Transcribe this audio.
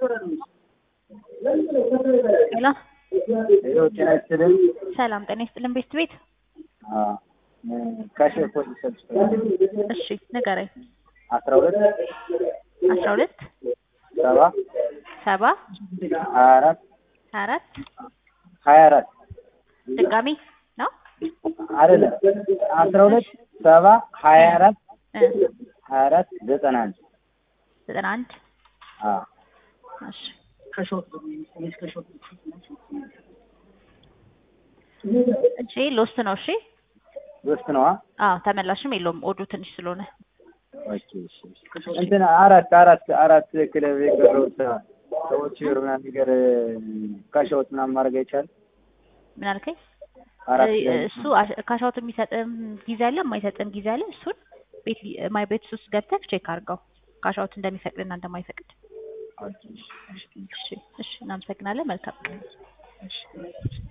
ሄሎ ሄሎ ጤና ይስጥልኝ። ሰላም ጤና ይስጥልን ቤት ቤት አዎ ካሽር ፖሊስ ሰብስ እሺ ንገረኝ አስራ ሁለት አስራ ሁለት ሰባ ሰባ ሀያ አራት ሀያ አራት ሀያ አራት ድጋሚ ነው አይደለም አስራ ሁለት ሰባ ሀያ አራት እ ሀያ አራት ዘጠና አንድ ዘጠና አንድ አዎ እሺ እሺ ሎስት ነው እሺ ሶስት ነዋ። አዎ ተመላሽም የለውም ኦዱ ትንሽ ስለሆነ ኦኬ እሺ እንትን አራት አራት አራት ክለብ የቀረውት ሰዎች ይሩ ምናምን ነገር ካሻውት ምናምን ማድረግ አይቻልም። ምን አልከኝ አራት እ እሱ ካሻውት የሚሰጥም ጊዜ አለ የማይሰጥም ጊዜ አለ እሱን ቤት ማይ ቤት ውስጥ ገብተህ ቼክ አድርገው ካሻውት እንደሚፈቅድና እንደማይፈቅድ ኦኬ እሺ እሺ እሺ እሺ እናመሰግናለን መልካም ቀን እሺ